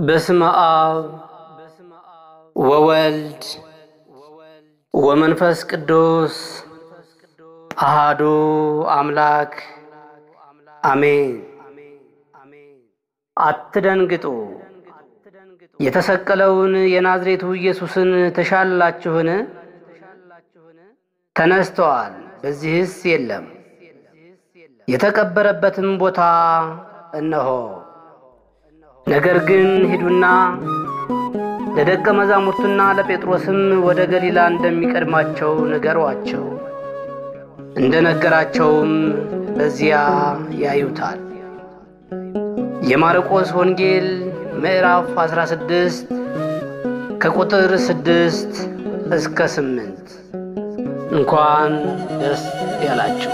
በስመ አብ ወወልድ ወመንፈስ ቅዱስ አሃዱ አምላክ አሜን። አትደንግጡ። የተሰቀለውን የናዝሬቱ ኢየሱስን ተሻላችሁን? ተነስተዋል፣ በዚህስ የለም። የተቀበረበትም ቦታ እነሆ። ነገር ግን ሂዱና ለደቀ መዛሙርቱና ለጴጥሮስም ወደ ገሊላ እንደሚቀድማቸው ንገሯቸው። እንደ ነገራቸውም በዚያ ያዩታል። የማርቆስ ወንጌል ምዕራፍ 16 ከቁጥር 6 እስከ 8። እንኳን ደስ ያላችሁ።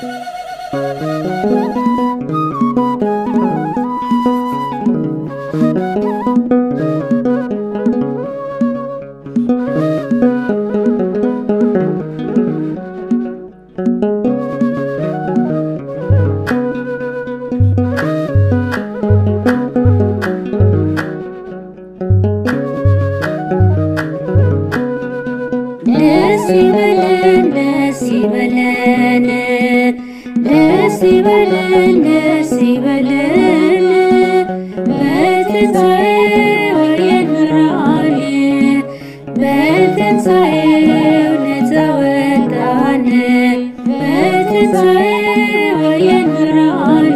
ደስ ይበለን ደስ ይበለን ደስ ይበለን ደስ ይበለን በትንሣኤው የኖራን በትንሣኤው ነፃ ወጣን በትንሣኤው የኖራን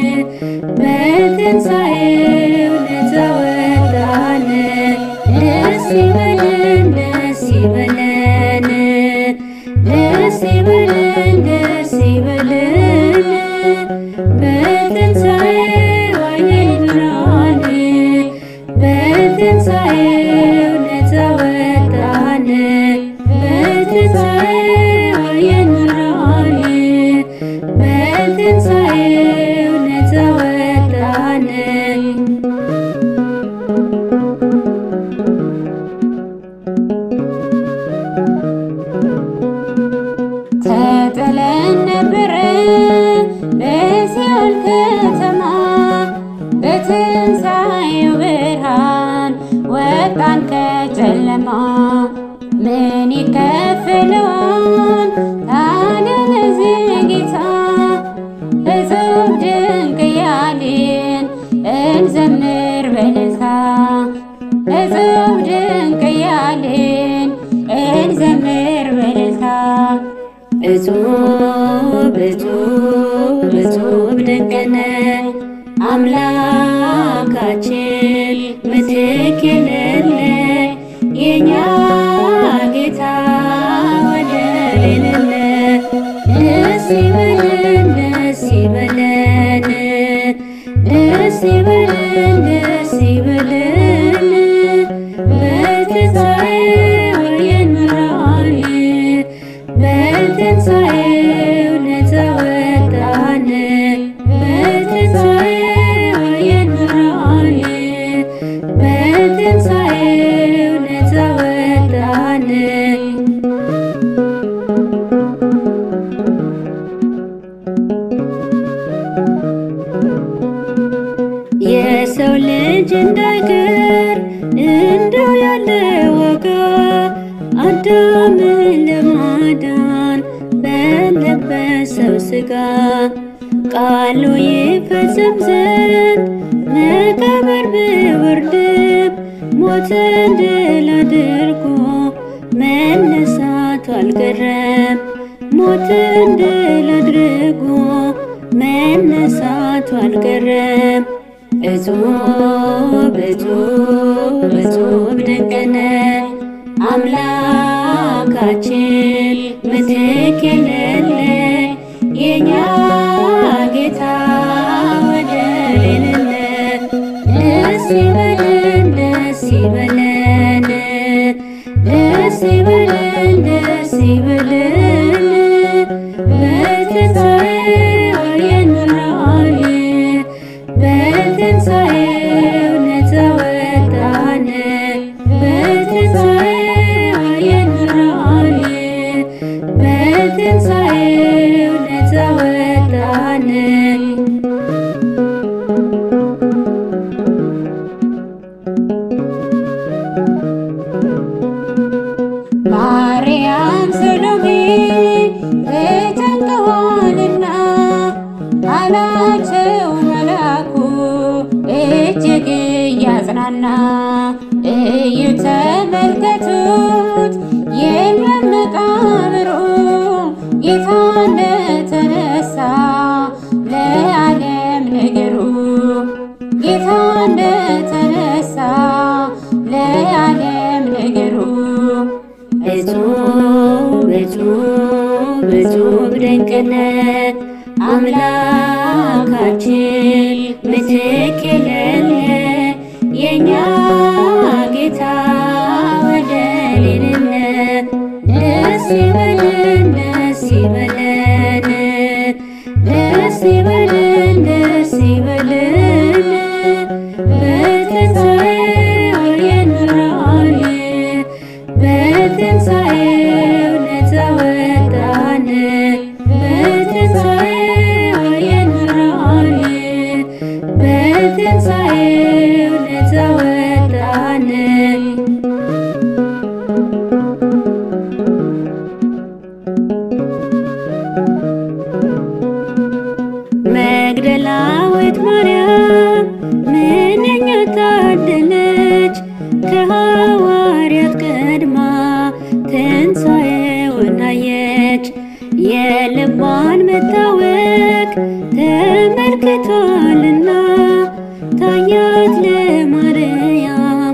በትንሣኤው ነፃ ወጣን ደስ ይበለን ደስ ይበለን ደስ ይበለን ደስ ይበለን በትንሣኤው ዓይን ብርሃን በትንሣኤው ነፃ ወጣን በትንሣኤው ዓይን ብርሃን በትንሣኤው ነፃ ወጣን ተጥለን ነበረ በሲኦል ከተማ በትንሣኤው ብርሃን ወጣን ከጨለማ። ምን ይከፍለዋል ታዲያ ለዚህ ጌታ? እጹብ ድንቅ እያልን እንዘምር በእልልታ እጹብ ድንቅ እያልን እንዘምር በእልልታ እጹብ እጹብ እጹብ ድንቅ ነህ አምላካችን ምትክ የሌለህ የእኛ ጌታ ወደር የሌለህ ደስ ይበለን ደስ ይበለን ደስ ይበለን ደስ ይበለን በትንሣኤው የኖራን በትንሣኤው ነፃ ወጣን በትንሣኤው የኖራን በትንሣኤው ነፃ ወጣን የሰው ልጅ እንዳይቀር እንደው ያለ ዋጋ አዳምን ለማዳን በለበሰው ሥጋ ቃሉ ይፈጸም ዘንድ መቃብር ቢወርድም ሞትን ድል አድርጎ መነሳቱ አልቀረም። ሞትን ድል አድርጎ መነሳቱ አልቀረም። እጹብ እጹብ እጹብ ድንቅ ነህ አምላካችን ምትክ የሌለህ የእኛ ጌታ ወደር የሌለህ ደስ ይበለን ደስ ይበለን ደስ ይበለን ደስ ይበለን በትንሣኤው የኖራን በትንሣኤው ነፃ ወጣን በትንሣኤው የኖራን በትንሣኤው ነፃ ወጣን እጅግ እያጽናና እዩ ተመልከቱት የለም መቃብሩ ጌታ እንደተነሳ ለዓለም ነገሩ ጌታ እንደተነሳ ለዓለም ነገሩ እጹብ እጹብ እጹብ ድንቅነት አምላካችን ምትክ የሌለ የእኛ ጌታ ወደሌለነት ደስ ይበለን ደስ ይበለን ደስ ይበለን ደስ ይበለን በትንሣኤው የኖራል በትንሣኤው ነፃ ወጣን በትንሣኤው የኖራል በትንሣኤው ነፃ ወጣን መግደላዊት ማርያም ምንኛ ታደለች ከሐዋርያት ቀድማ ትንሣኤውን አየች። የልቧን መታወክ ተመልክቷልና ታያት ለማርያም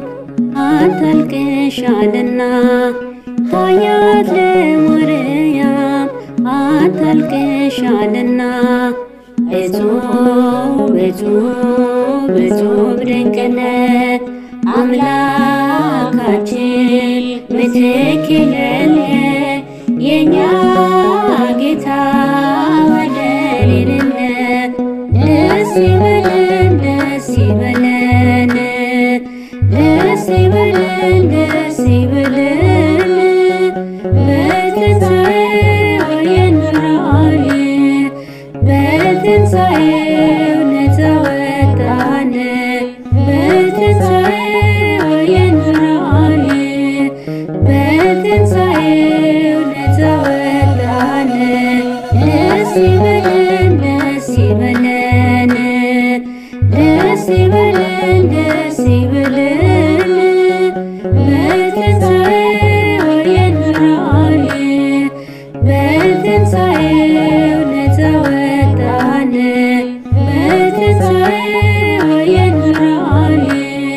አታልቅሻልና ታያት ለማርያም አታልቅሻልና እጹብ እጹብ እጹብ ድንቅነት አምላካችን ምትክ የሌለ የእኛ ጌታ ወደሌለነት ደስ ይበለን ደስ ይበለን ደስ ይበለን ደስ ይበለን በትንሣኤው የኖራል በትንሣኤው ነፃ ወጣን በትንሣኤው የኖራል በትንሣኤው ነፃ ወጣን ደስ ይበለን ደስ ይበለን ደስ ይበለን ደስ ይበለን በትንሣኤው የኖራል በትንሣኤው ነፃ ወጣን በትንሣኤው የኖራል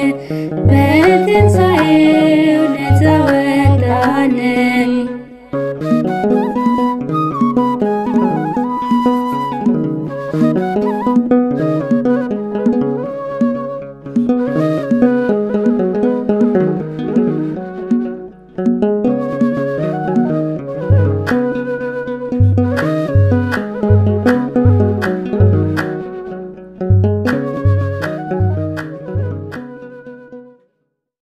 በትንሣኤው ነፃ ወጣን